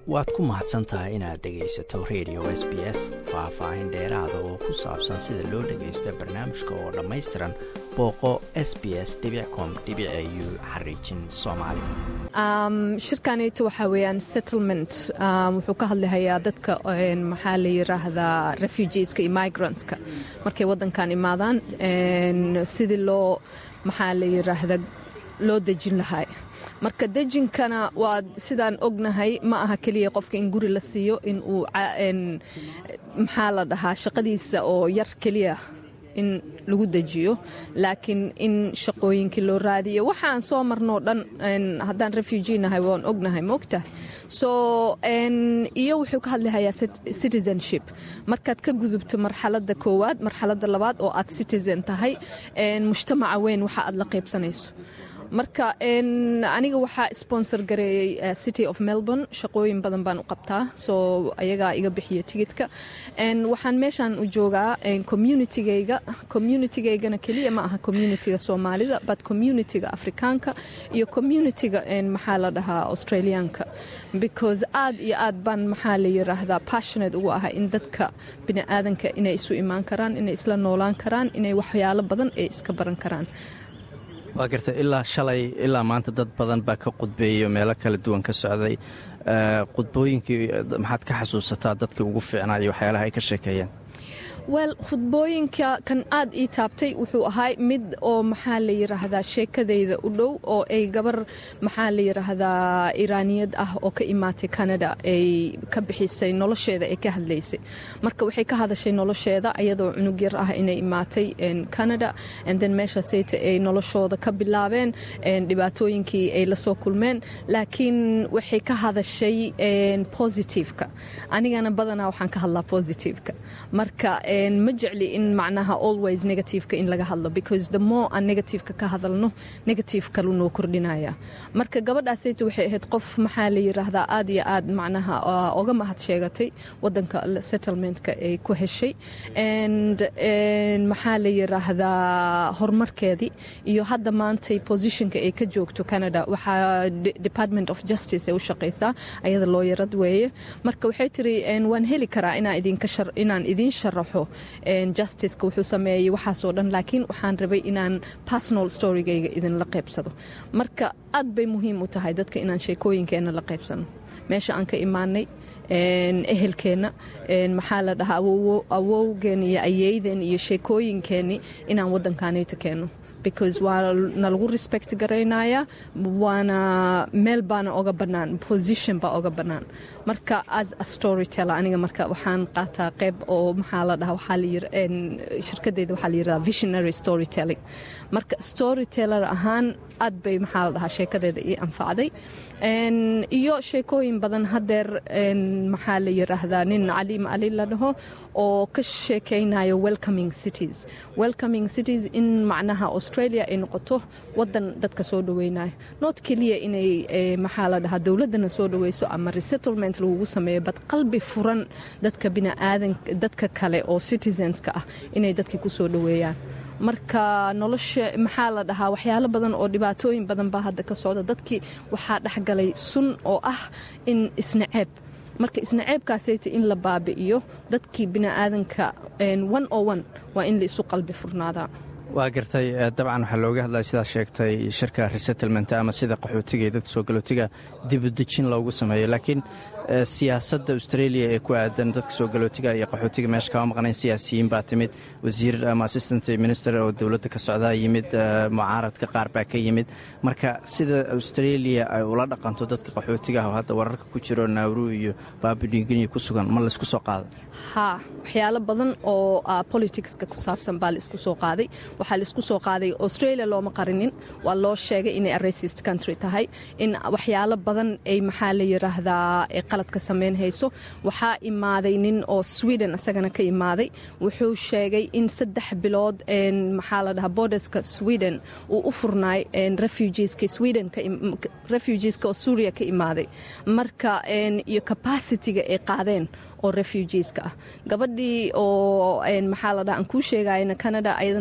waad ku mahadsan tahay inaad dhegaysato radio s b s faah-faahin dheeraada oo ku saabsan sida loo dhagaysto barnaamijka oo dhammaystiran booqo s b s com u xariijin soomaali shirkanito waxaa weyaan settlement wuxuu ka hadlahayaa dadka maxaa la yiraahdaa refugeeska iyo migrantska markay wadankan imaadaan sidii loo maxaa la yiraahda loo dejin lahay marka dejinkana waa sidaan ognahay ma aha keliya qofka in guri la siiyo in uu maxaa la dhahaa shaqadiisa oo yar keliya in lagu dejiyo laakiin in shaqooyinkii loo raadiyo waxaan soo marnoo dhan haddaan refugee nahay waan ognahay maogtahay so iyo wuxuu ka hadlahayaa citizenship markaad ka gudubto marxaladda koowaad marxaladda labaad oo aad citizen tahay mujtamaca weyn waxa aad la qaybsanayso marka aniga waxaa sponsor gareeyey city of melbourne shaqooyin badan baan u qabtaa soo ayagaa iga bixiya tigidka waxaan meeshaan u joogaa communitygayga communitigaygana keliya ma aha communitiga soomaalida but communitiga afrikaanka iyo communitiga maxaa la dhahaa australiaanka because aad iyo aad baan maxaa la yiraahdaa passionate ugu ahay in dadka biniaadanka inay isu imaan karaan inay isla noolaan karaan inay waxyaalo badan ay iska baran karaan waa garta ilaa shalay ilaa maanta dad badan baa ka qudbeeyo meelo kala duwan ka socday qudbooyinkii maxaad ka xasuusataa dadkii ugu fiicnaa iyo waxyaalaha ay ka sheekeeyeen wel khudbooyinka kan aad ii taabtay wuxuu ahay mid oo maxaa la yiraahdaa sheekadayda u dhow oo ay gabar maxaa la yiraahdaa iraaniyad ah oo ka imaatay canada ay ka bixisay nolosheeda ay ka hadlaysay marka waxay ka hadashay nolosheeda ayadoo cunug yar ah inay imaatay canada then meeshasayta ay noloshooda ka bilaabeen dhibaatooyinkii ay lasoo kulmeen laakiin waxay ka hadashay positiveka anigana badanaa waxaan ka hadlaa positiveka marka ma jecli in macnaha always negativeka in laga hadlo because the more aan negativeka ka hadalno negative kalu noo kordhinaya marka gabadhaasayta waxay ahayd qof maxaa la yiraahdaa aad iyo aad macnaha oga mahad sheegatay wadanka settlementka ay ku heshay and maxaa la yiraahdaa horumarkeedii iyo hadda maantay positionka ay ka joogto canada waxaa department of justice ay u shaqaysaa ayada looyarad weeye marka waxay tiri waan heli karaa inaan idiin sharaxo justiceka wuxuu sameeyey waxaasoo dhan laakiin waxaan rabay inaan personal storygayga idinla qaybsado marka aad bay muhiim u tahay dadka inaan sheekooyinkeenna la qaybsano meesha aan ka imaanay ehelkeenna maxaa la dhahaa awowgeen iyo ayeydeen iyo sheekooyinkeenni inaan wadankaanayta keenno because waa nalagu respect garaynaya waana meel baana oga bannaan position baa oga bannaan marka as a storyteller aniga marka waxaan qaataa qeyb oo maxaa la dhaha waxaa layir shirkadeyda waxaa la yirahdaa visionary storytelling marka storyteller ahaan aad bay maxaa la dhahaa sheekadeeda ii anfacday iyo sheekooyin badan hadeer maxaa la yiraahdaa nin caliim ali la dhaho oo ka sheekaynayo welcoming cities welcoming cities in macnaha australia ay noqoto wadan dadka soo dhaweynayo not keliya inay maxaa la dhahaa dowladana soo dhaweyso ama resettlement lagugu sameeyo bad qalbi furan dadka biniaadan dadka kale oo citizenska ah inay dadkii ku soo dhaweeyaan marka nolosha maxaa la dhahaa waxyaalo badan oo dhibaatooyin badan baa hadda ka socda dadkii waxaa dhexgalay sun oo ah in isnaceeb marka isnaceebkaasayta in la baabi'iyo dadkii biniaadanka one o one waa in la isu qalbi furnaadaa waa gartay dabcan waxaa looga hadlaya sidaa sheegtay shirka resettlement ama sida qaxootiga iyo dadka soo galootiga dibudejin loogu sameeyo laakiin siyaasadda australia ee ku aadan dadka soo galootiga iyo qaxootiga meesha kama maqnayn siyaasiyiin baa timid wasiir ama assistant minister oo dowladda ka socdaa yimid mucaaradka qaar baa ka yimid marka sida australia ay ula dhaqanto dadka qaxootiga ah oo hadda wararka ku jiro nauru iyo baabiniginiya ku sugan ma laysku soo qaaday haa waxyaalo badan oo politicska ku saabsan baa laisku soo qaaday waxaa laisku soo qaaday australia looma qarinin waa loo sheegay inay racist country tahay in waxyaalo badan ay maxaa la yiraahdaa qaladka samayn hayso waxaa imaaday nin oo sweden isagana ka imaaday wuxuu sheegay in saddex bilood maxaa la dhahaa borderska sweden uu u furnaay refugeeska sweden refugeeska oo suuriya ka imaaday marka iyo capacityga ay qaadeen oo refugeeska ah gabadhii oo maxaa la dhaha aan kuu sheegayna canada ayadana sidoo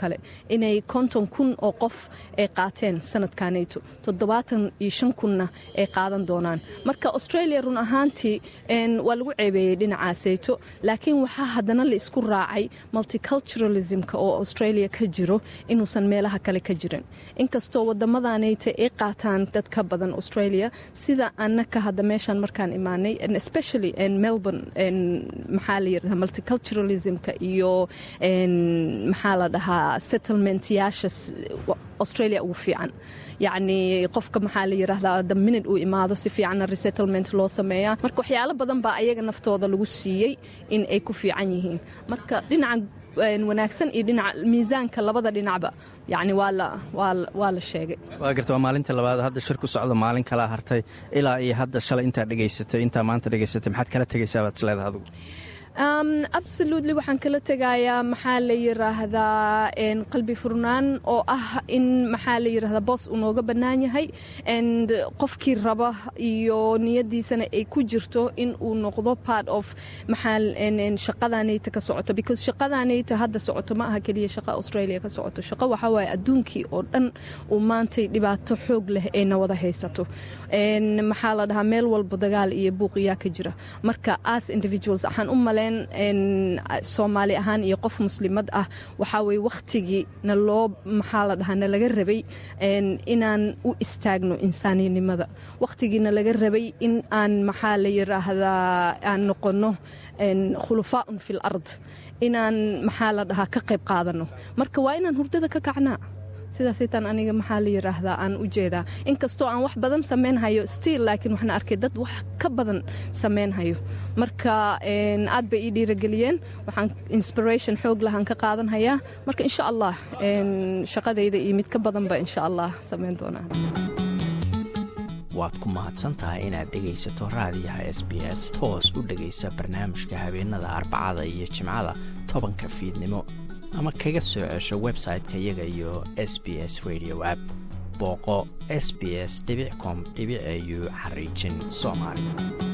kale inay konton kun oo qof ay qaateen sanadkanayto toddobaatan iyo shan kunna ay qaadan doonaan marka australia run ahaantii waa lagu ceebeeyey dhinacaasayto laakiin waxaa haddana la isku raacay multiculturalismka oo australia ka jiro inuusan meelaha kale ka jirin inkastoo wadamadanayta ay qaataan dad ka badan australia sida annaka hadda meeshaan markaan imaanay especially melbourne maxaa la yirahdaa multiculturalismka iyo maxaa la dhahaa settlementyaasha australia ugu fiican yacni qofka maxaa la yiraahdaa the minute uu imaado si fiicanna resettlement loo sameeyaa marka waxyaalo badan baa ayaga naftooda lagu siiyey in ay ku fiican yihiin marka dhinaca wanaagsan iyo dhinaca miisaanka labada dhinacba yacni waa la sheegay waa garta waa maalinta labaad hadda shir ku socda maalin kalaa hartay ilaa iyo hadda shalay intaa dhegaysatay intaa maanta dhegaysatay maxaad kala tegaysaa baad isleedaha adugu absolutely waxaan kala tegayaa maxaa la yiraahdaa qalbi furnaan oo ah in maxaa la yirahdaa boos uu nooga bannaan yahay and qofkii raba iyo niyadiisana ay ku jirto in uu noqdo part of maxaa shaqadanayta ka socoto because shaqadanayta hadda socoto ma aha keliya shaqa australia ka socoto shaqo waxaa waaye adduunkii oo dhan uu maantay dhibaato xoog leh ayna wada haysato maxaa la dhahaa meel walba dagaal iyo buuqiyaa ka jira marka as individuals waxaan u maleen soomaali ahaan iyo qof muslimad ah waxaa weye wakhtigii na loo maxaa la dhahaa nalaga rabay inaan u istaagno insaaniyanimada wakhtigiina laga rabay in aan maxaa la yiraahdaa aan noqono khulufaaun fi lard inaan maxaa la dhahaa ka qayb qaadano marka waa inaan hurdada ka kacnaa sidaasaytaan aniga maxaa la yiraahdaa aan u jeedaa inkastoo aan wax badan samaynhayo stiil laakiin waxaan arkay dad wax ka badan samaynhayo marka aad bay ii dhiirageliyeen waxaan inspiration xoog lahaan ka qaadanhayaa marka insha allah shaqadayda iyo mid ka badanba insha allah samayn doonaa waad ku mahadsan tahay inaad dhegaysato raadiyaha s b s toos u dhegaysa barnaamijka habeenada arbacada iyo jimcada tobanka fiidnimo ama kaga soo cesho website-ka iyaga iyo s b s radio app booqo s b s com au xariijin soomaali